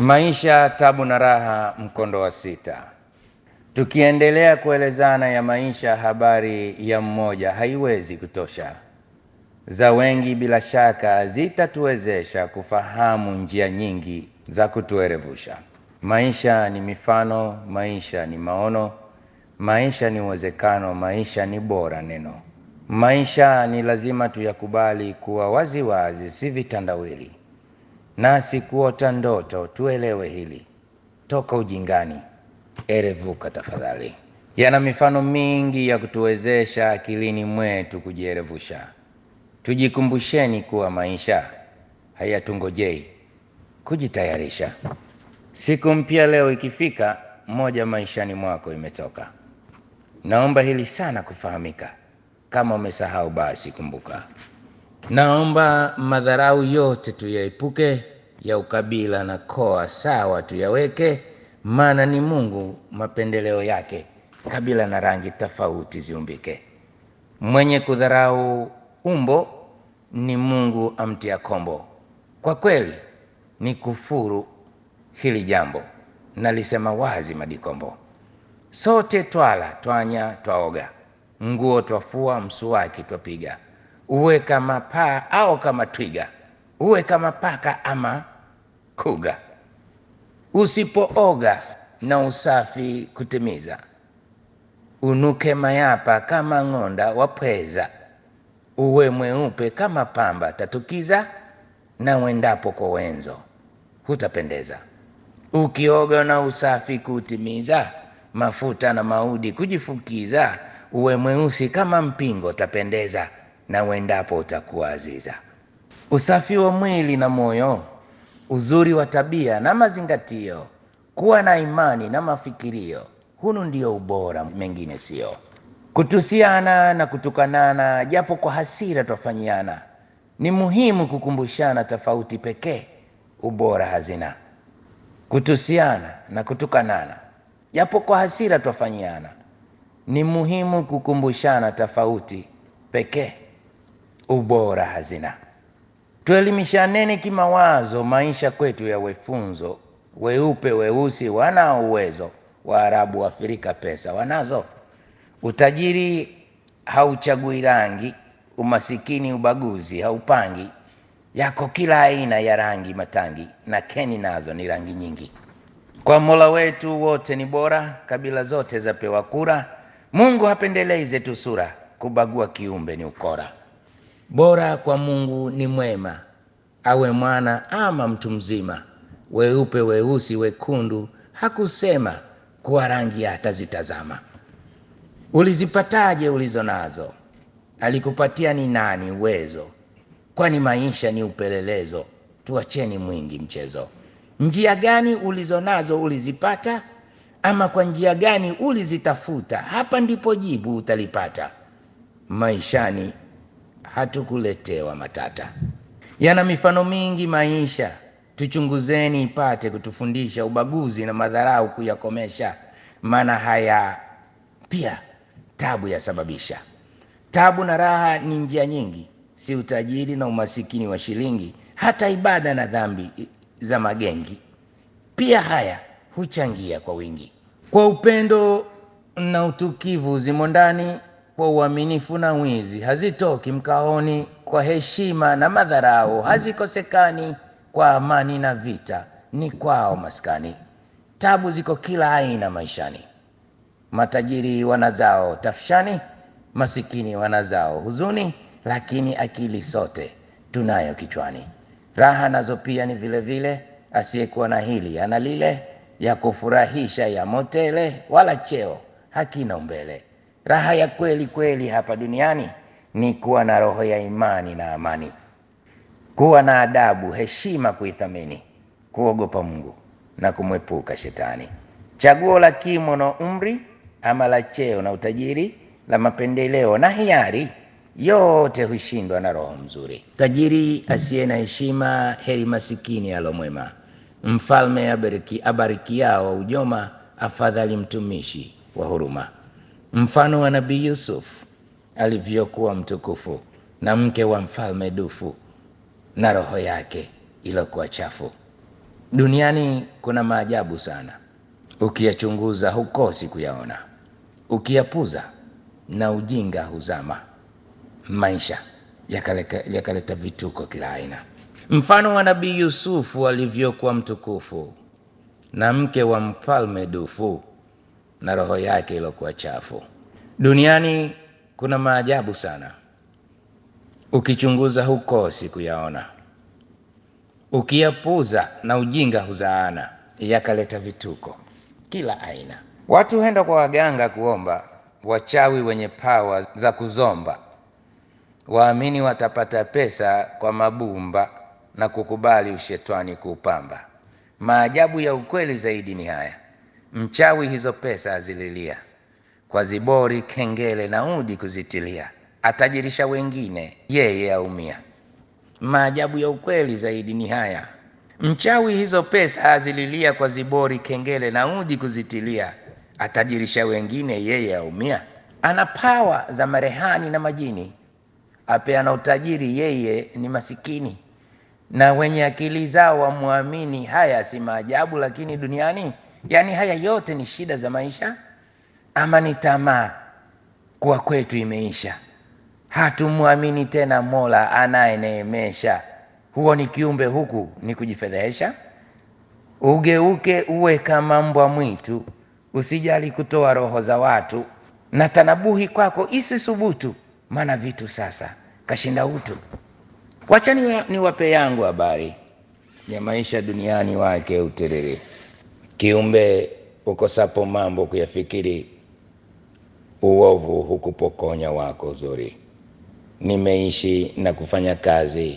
Maisha, tabu na raha, mkondo wa sita. Tukiendelea kuelezana ya maisha, habari ya mmoja haiwezi kutosha. Za wengi bila shaka zitatuwezesha kufahamu njia nyingi za kutuerevusha. Maisha ni mifano, maisha ni maono, maisha ni uwezekano, maisha ni bora neno. Maisha ni lazima tuyakubali kuwa waziwazi, si vitandawili nasi kuota ndoto, tuelewe hili toka ujingani, erevuka tafadhali. Yana mifano mingi ya kutuwezesha akilini mwetu kujierevusha. Tujikumbusheni kuwa maisha hayatungojei, kujitayarisha. Siku mpya leo ikifika, moja maishani mwako imetoka. Naomba hili sana kufahamika. Kama umesahau basi kumbuka. Naomba madharau yote tuyaepuke, ya ukabila na koa sawa tuyaweke, maana ni Mungu mapendeleo yake, kabila na rangi tofauti ziumbike. Mwenye kudharau umbo ni Mungu amtia kombo. Kwa kweli ni kufuru hili jambo, nalisema wazi Madikombo. Sote twala twanya twaoga, nguo twafua, msuwaki twapiga uwe kama paa au kama twiga, uwe kama paka ama kuga. Usipooga na usafi kutimiza, unuke mayapa kama ng'onda wapweza, uwe mweupe kama pamba tatukiza, na wendapo kwa wenzo hutapendeza. Ukioga na usafi kutimiza, mafuta na maudi kujifukiza, uwe mweusi kama mpingo tapendeza na wendapo utakuwa aziza. Usafi wa mwili na moyo, uzuri wa tabia na mazingatio, kuwa na imani na mafikirio, hunu ndio ubora, mengine sio. Kutusiana na kutukanana, japo kwa hasira twafanyiana, ni muhimu kukumbushana tofauti pekee, ubora hazina. Kutusiana na kutukanana, japo kwa hasira twafanyiana, ni muhimu kukumbushana tofauti pekee ubora hazina. Tuelimishaneni kimawazo, maisha kwetu yawe funzo. Weupe weusi wanao uwezo, Waarabu Afrika pesa wanazo. Utajiri hauchagui rangi, umasikini ubaguzi haupangi. Yako kila aina ya rangi matangi, na keni nazo ni rangi nyingi. Kwa Mola wetu wote ni bora, kabila zote zapewa kura. Mungu hapendelei zetu sura, kubagua kiumbe ni ukora. Bora kwa Mungu ni mwema, awe mwana ama mtu mzima. Weupe weusi wekundu, hakusema kuwa rangi atazitazama. Ulizipataje ulizo nazo? Alikupatia ni nani uwezo? Kwani maisha ni upelelezo, tuacheni mwingi mchezo. Njia gani ulizo nazo ulizipata, ama kwa njia gani ulizitafuta? Hapa ndipo jibu utalipata. Maishani hatukuletewa matata. Yana mifano mingi maisha, tuchunguzeni ipate kutufundisha ubaguzi na madharau kuyakomesha, maana haya pia tabu yasababisha. Tabu na raha ni njia nyingi, si utajiri na umasikini wa shilingi, hata ibada na dhambi za magengi pia haya huchangia kwa wingi. Kwa upendo na utukivu zimo ndani kwa uaminifu na wizi hazitoki mkaoni, kwa heshima na madharau hazikosekani, kwa amani na vita ni kwao maskani. Tabu ziko kila aina maishani, matajiri wanazao tafshani, masikini wanazao huzuni, lakini akili sote tunayo kichwani. Raha nazo pia ni vile vile, asiyekuwa na hili ana lile, ya kufurahisha ya motele, wala cheo hakina umbele. Raha ya kweli kweli hapa duniani ni kuwa na roho ya imani na amani, kuwa na adabu, heshima kuithamini, kuogopa Mungu na kumwepuka shetani. Chaguo la kimo na umri, ama la cheo na utajiri, la mapendeleo na hiari, yote hushindwa na roho mzuri. Tajiri asiye na heshima, heri masikini alomwema. Mfalme abariki, abarikiao ujoma, afadhali mtumishi wa huruma. Mfano wa Nabii Yusuf alivyokuwa mtukufu na mke wa mfalme dufu na roho yake iliyokuwa chafu. Duniani kuna maajabu sana, ukiyachunguza hukosi kuyaona, ukiyapuza na ujinga huzama. Maisha yakaleta, yakaleta vituko kila aina, mfano wa Nabii Yusufu alivyokuwa mtukufu na mke wa mfalme dufu na roho yake iliyokuwa chafu. Duniani kuna maajabu sana, ukichunguza hukosi kuyaona, ukiyapuza na ujinga huzaana, yakaleta vituko kila aina. Watu huenda kwa waganga kuomba, wachawi wenye pawa za kuzomba, waamini watapata pesa kwa mabumba na kukubali ushetwani kuupamba. Maajabu ya ukweli zaidi ni haya, mchawi hizo pesa azililia kwa zibori, kengele na udi kuzitilia, atajirisha wengine, yeye aumia. Maajabu ya ukweli zaidi ni haya, mchawi hizo pesa azililia kwa zibori, kengele na udi kuzitilia, atajirisha wengine, yeye aumia. Ana pawa za marehani na majini, apeana utajiri, yeye ni masikini na wenye akili zao wamwamini. Haya si maajabu lakini duniani, yaani haya yote ni shida za maisha, ama ni tamaa kuwa kwetu imeisha, hatumwamini tena Mola anayeneemesha. Huo ni kiumbe, huku ni kujifedhehesha. Ugeuke uwe kama mbwa mwitu, usijali kutoa roho za watu, na tanabuhi kwako isisubutu, maana vitu sasa kashinda utu. Wachani niwape yangu habari ya maisha duniani wake utiriri. Kiumbe ukosapo mambo kuyafikiri, uovu hukupokonya wako uzuri. Nimeishi na kufanya kazi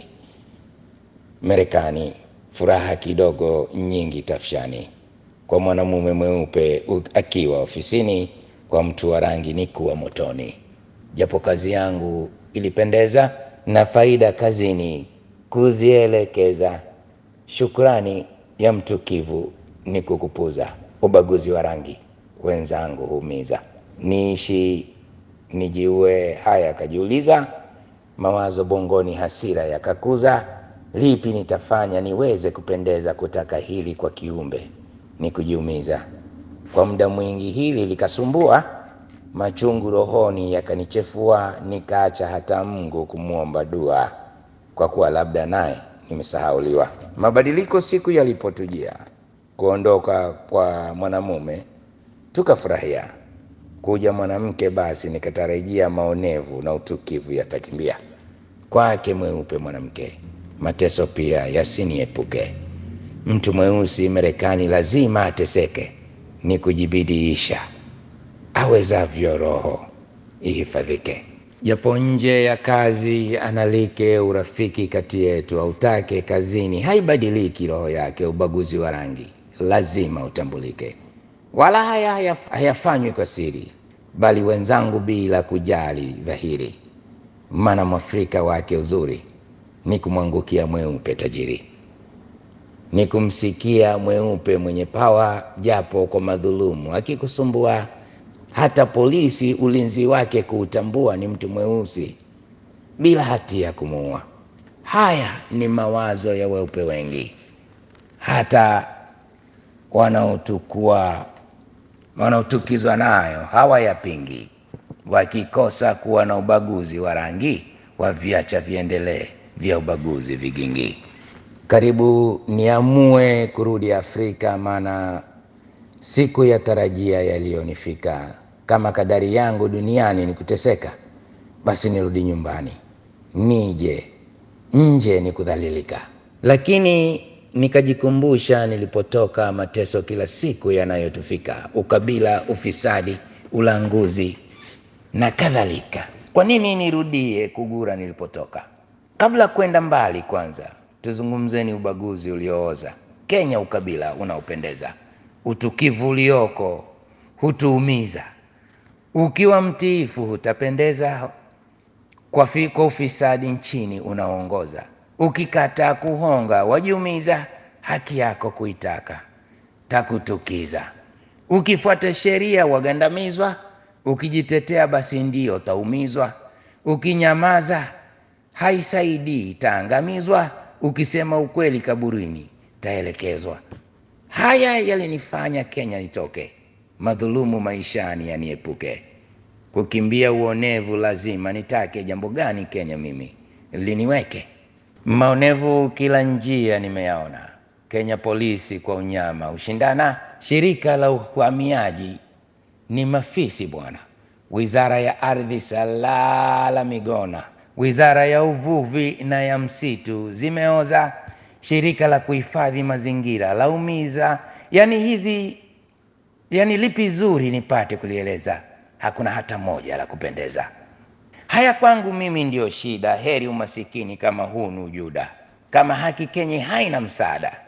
Marekani, furaha kidogo nyingi tafshani. Kwa mwanamume mweupe akiwa ofisini, kwa mtu wa rangi ni kuwa motoni. Japo kazi yangu ilipendeza na faida kazini kuzielekeza. Shukrani ya mtukivu ni kukupuza. Ubaguzi wa rangi wenzangu humiza. Niishi nijiue, haya kajiuliza. Mawazo bongoni, hasira yakakuza. Lipi nitafanya niweze kupendeza? Kutaka hili kwa kiumbe ni kujiumiza. Kwa muda mwingi hili likasumbua machungu rohoni yakanichefua, nikaacha hata Mungu kumwomba dua, kwa kuwa labda naye nimesahauliwa. Mabadiliko siku yalipotujia, kuondoka kwa mwanamume tukafurahia, kuja mwanamke, basi nikatarajia maonevu na utukivu yatakimbia. Kwake mweupe mwanamke, mateso pia yasiniepuke. Mtu mweusi Marekani lazima ateseke, ni kujibidiisha awezavyo roho ihifadhike. Japo nje ya kazi analike, urafiki kati yetu autake, kazini haibadiliki roho yake. Ubaguzi wa rangi lazima utambulike, wala haya hayafanywi kwa siri, bali wenzangu bila kujali dhahiri. Maana mwafrika wake uzuri ni kumwangukia mweupe tajiri, ni kumsikia mweupe mwenye pawa, japo kwa madhulumu akikusumbua hata polisi ulinzi wake kuutambua ni mtu mweusi bila hatia kumuua. Haya ni mawazo ya weupe wengi, hata wanaotukua wanaotukizwa nayo hawayapingi. Wakikosa kuwa na ubaguzi wa rangi, waviacha viendelee vya ubaguzi vigingi. Karibu niamue kurudi Afrika, maana siku ya tarajia yaliyonifika. Kama kadari yangu duniani ni kuteseka, basi nirudi nyumbani, nije nje ni kudhalilika. Lakini nikajikumbusha nilipotoka, mateso kila siku yanayotufika, ukabila, ufisadi, ulanguzi na kadhalika. Kwa nini nirudie kugura nilipotoka? Kabla kwenda mbali, kwanza tuzungumzeni ubaguzi uliooza Kenya, ukabila unaopendeza utukivu ulioko hutuumiza. Ukiwa mtiifu hutapendeza, kwa, fi, kwa ufisadi nchini unaongoza. Ukikataa kuhonga wajiumiza, haki yako kuitaka takutukiza. Ukifuata sheria wagandamizwa, ukijitetea basi ndio taumizwa. Ukinyamaza haisaidii taangamizwa. Ukisema ukweli kaburini taelekezwa. Haya yalinifanya Kenya nitoke, madhulumu maishani yaniepuke, kukimbia uonevu lazima nitake. Jambo gani Kenya mimi liniweke? Maonevu kila njia nimeyaona, Kenya polisi kwa unyama ushindana, shirika la uhamiaji ni mafisi bwana, wizara ya ardhi salala migona, wizara ya uvuvi na ya msitu zimeoza, shirika la kuhifadhi mazingira laumiza. Yani hizi yani, lipi zuri nipate kulieleza? Hakuna hata moja la kupendeza. Haya kwangu mimi ndiyo shida, heri umasikini kama huu ni ujuda, kama haki Kenya haina msaada,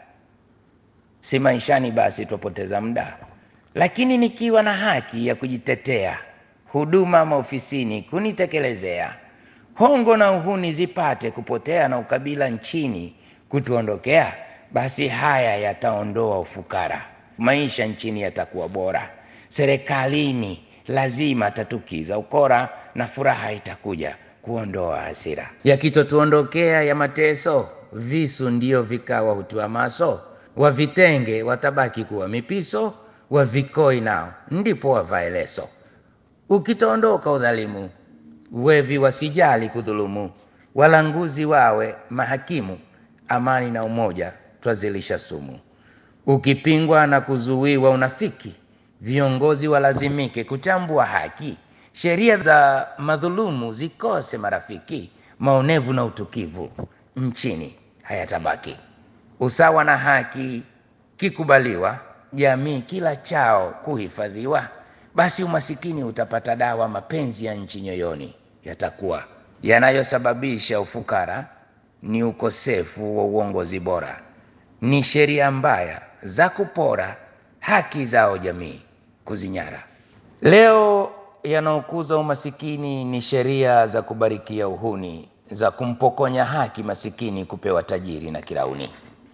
si maishani basi twapoteza muda lakini nikiwa na haki ya kujitetea, huduma maofisini kunitekelezea, hongo na uhuni zipate kupotea, na ukabila nchini kutuondokea, basi haya yataondoa ufukara, maisha nchini yatakuwa bora, serikalini lazima tatukiza ukora, na furaha itakuja kuondoa hasira. Yakitotuondokea ya mateso, visu ndio vikawa hutua maso, wavitenge watabaki kuwa mipiso wa vikoi nao ndipo wavae leso. Ukitaondoka udhalimu, wevi wasijali kudhulumu, walanguzi wawe mahakimu, amani na umoja twazilisha sumu. Ukipingwa na kuzuiwa unafiki, viongozi walazimike kuchambua haki, sheria za madhulumu zikose marafiki, maonevu na utukivu nchini hayatabaki. Usawa na haki kikubaliwa jamii kila chao kuhifadhiwa, basi umasikini utapata dawa. Mapenzi ya nchi nyoyoni yatakuwa. Yanayosababisha ufukara ni ukosefu wa uongozi bora, ni sheria mbaya za kupora haki zao jamii kuzinyara. Leo yanaokuza umasikini ni sheria za kubarikia uhuni, za kumpokonya haki masikini kupewa tajiri na kirauni.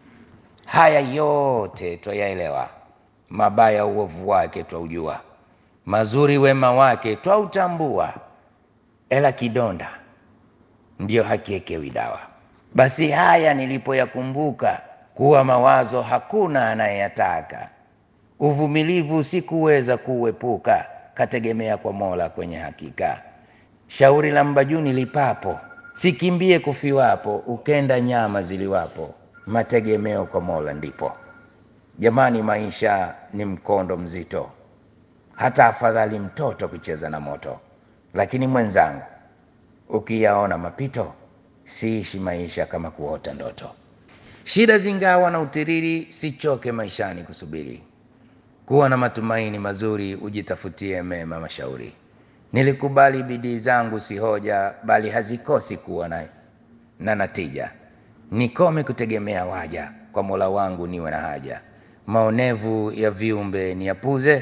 Haya yote twayaelewa mabaya uovu wake twaujua, mazuri wema wake twautambua, ela kidonda ndiyo hakiekewi dawa. Basi haya nilipoyakumbuka, kuwa mawazo hakuna anayeyataka, uvumilivu sikuweza kuuepuka, kategemea kwa Mola kwenye hakika. Shauri la mbajuni lipapo, sikimbie kufiwapo, ukenda nyama ziliwapo, mategemeo kwa Mola ndipo. Jamani, maisha ni mkondo mzito, hata afadhali mtoto kucheza na moto. Lakini mwenzangu, ukiyaona mapito, siishi maisha kama kuota ndoto. Shida zingawa na utiriri, sichoke maishani kusubiri, kuwa na matumaini mazuri, ujitafutie mema mashauri. Nilikubali bidii zangu si hoja, bali hazikosi kuwa na, na natija. Nikome kutegemea waja, kwa Mola wangu niwe na haja maonevu ya viumbe niyapuze,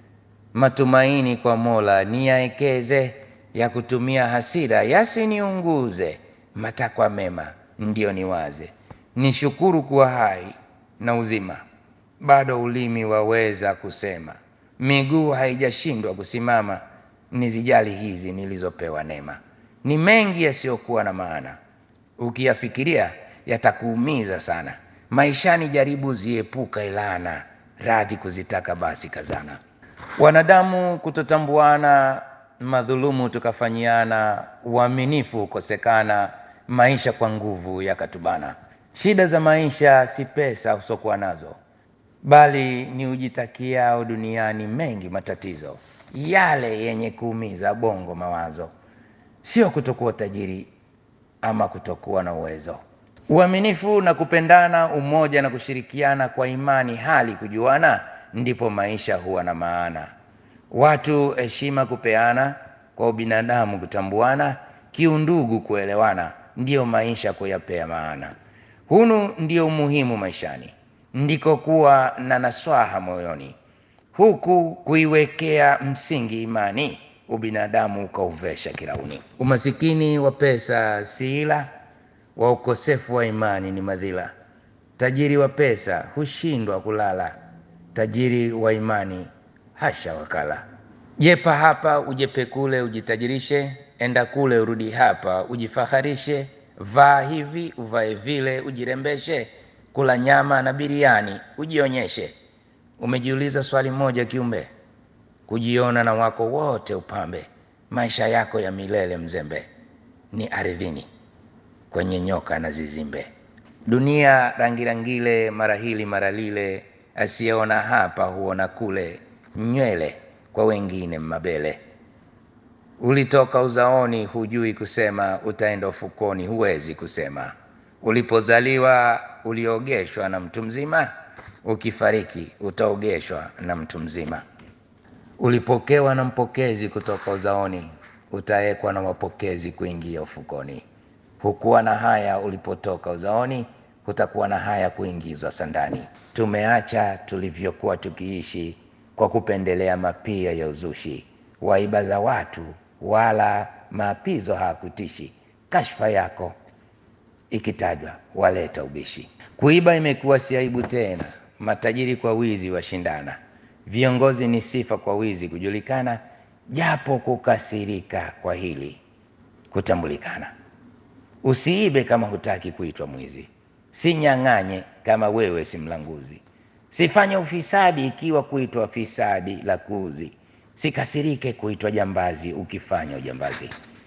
matumaini kwa Mola niyaekeze, ya kutumia hasira yasiniunguze, matakwa mema ndiyo niwaze, nishukuru kuwa hai na uzima, bado ulimi waweza kusema, miguu haijashindwa kusimama, nizijali hizi nilizopewa neema. Ni mengi yasiyokuwa na maana, ukiyafikiria yatakuumiza sana maishani jaribu ziepuka ilana, radhi kuzitaka basi kazana. Wanadamu kutotambuana, madhulumu tukafanyiana, uaminifu ukosekana, maisha kwa nguvu yakatubana. Shida za maisha si pesa usokuwa nazo, bali ni ujitakiao duniani mengi matatizo, yale yenye kuumiza bongo mawazo, sio kutokuwa tajiri ama kutokuwa na uwezo uaminifu na kupendana, umoja na kushirikiana kwa imani, hali kujuana, ndipo maisha huwa na maana. Watu heshima kupeana, kwa ubinadamu kutambuana, kiundugu kuelewana, ndiyo maisha kuyapea maana. Hunu ndio umuhimu maishani, ndiko kuwa na naswaha moyoni, huku kuiwekea msingi imani, ubinadamu ukauvesha kirauni. Umasikini wa pesa si ila wa ukosefu wa imani ni madhila. Tajiri wa pesa hushindwa kulala, tajiri wa imani hasha wakala. Jepa hapa ujepe kule, ujitajirishe, enda kule urudi hapa, ujifaharishe, vaa hivi uvae vile, ujirembeshe, kula nyama na biriani, ujionyeshe. Umejiuliza swali moja kiumbe, kujiona na wako wote upambe, maisha yako ya milele mzembe, ni ardhini kwenye nyoka na zizimbe. Dunia rangirangile, mara hili mara lile, asiyeona hapa huona kule, nywele kwa wengine mabele. Ulitoka uzaoni, hujui kusema, utaenda ufukoni, huwezi kusema. Ulipozaliwa uliogeshwa na mtu mzima, ukifariki utaogeshwa na mtu mzima. Ulipokewa na mpokezi kutoka uzaoni, utaekwa na wapokezi kuingia ufukoni. Hukuwa na haya ulipotoka uzaoni, hutakuwa na haya kuingizwa sandani. Tumeacha tulivyokuwa tukiishi kwa kupendelea mapia ya uzushi, waiba za watu wala maapizo hakutishi. Kashfa yako ikitajwa waleta ubishi. Kuiba imekuwa si aibu tena, matajiri kwa wizi washindana, viongozi ni sifa kwa wizi kujulikana, japo kukasirika kwa hili kutambulikana. Usiibe kama hutaki kuitwa mwizi, sinyang'anye kama wewe si mlanguzi, sifanye ufisadi ikiwa kuitwa fisadi la kuuzi, sikasirike kuitwa jambazi ukifanya ujambazi.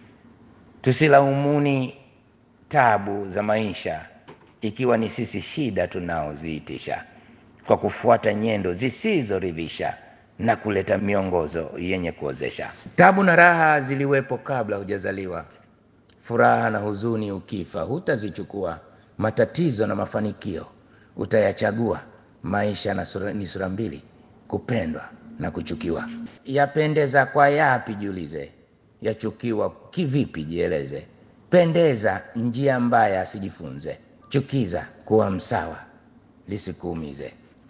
Tusilaumuni tabu za maisha ikiwa ni sisi shida tunaoziitisha kwa kufuata nyendo zisizoridhisha na kuleta miongozo yenye kuozesha. Tabu na raha ziliwepo kabla hujazaliwa, furaha na huzuni ukifa hutazichukua, matatizo na mafanikio utayachagua. Maisha na sura, ni sura mbili, kupendwa na kuchukiwa. Yapendeza kwa yapi? Jiulize. Yachukiwa kivipi? Jieleze. Pendeza njia mbaya asijifunze, chukiza kuwa msawa lisikuumize.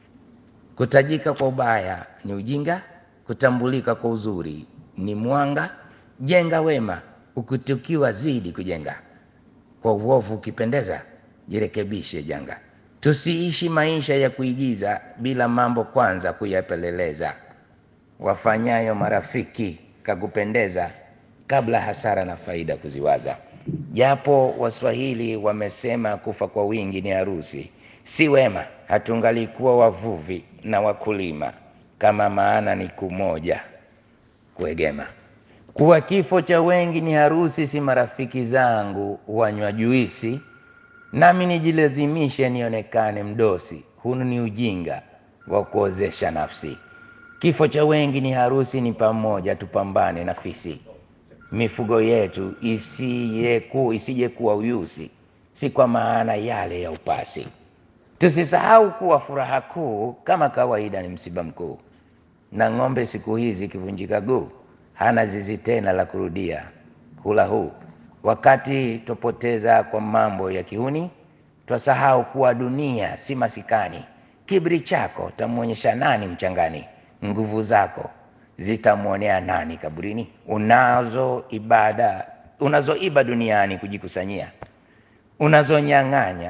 Kutajika kwa ubaya ni ujinga, kutambulika kwa uzuri ni mwanga. Jenga wema, ukitukiwa zidi kujenga. Kwa uovu ukipendeza, jirekebishe janga. Tusiishi maisha ya kuigiza bila mambo kwanza kuyapeleleza. Wafanyayo marafiki kakupendeza, kabla hasara na faida kuziwaza. Japo Waswahili wamesema kufa kwa wingi ni harusi, si wema hatungalikuwa wavuvi na wakulima, kama maana ni kumoja kuegema. Kuwa kifo cha wengi ni harusi, si marafiki zangu wanywa juisi, nami nijilazimishe nionekane mdosi. Hunu ni ujinga wa kuozesha nafsi. Kifo cha wengi ni harusi, ni pamoja tupambane na fisi mifugo yetu isiyeku isije kuwa uyusi, si kwa maana yale ya upasi. Tusisahau kuwa furaha kuu kama kawaida ni msiba mkuu, na ng'ombe siku hizi ikivunjika guu hana zizi tena la kurudia hula huu. Wakati twapoteza kwa mambo ya kiuni, twasahau kuwa dunia si masikani. Kiburi chako tamwonyesha nani mchangani? Nguvu zako zitamwonea nani kaburini? Unazo ibada unazoiba duniani kujikusanyia, unazonyang'anya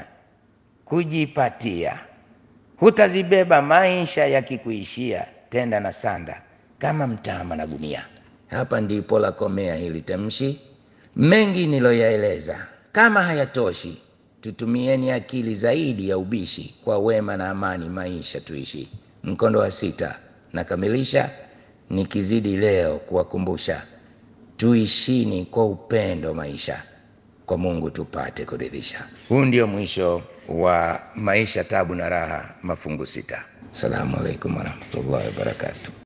kujipatia, hutazibeba maisha yakikuishia, tenda na sanda kama mtama na gunia. Hapa ndipo la komea hili tamshi. Mengi niloyaeleza, kama hayatoshi, tutumieni akili zaidi ya ubishi, kwa wema na amani maisha tuishi. Mkondo wa sita nakamilisha nikizidi leo kuwakumbusha, tuishini kwa upendo maisha, kwa Mungu tupate kuridhisha. Huu ndio mwisho wa Maisha, Tabu na Raha, mafungu sita. Assalamu alaikum warahmatullahi wabarakatuh.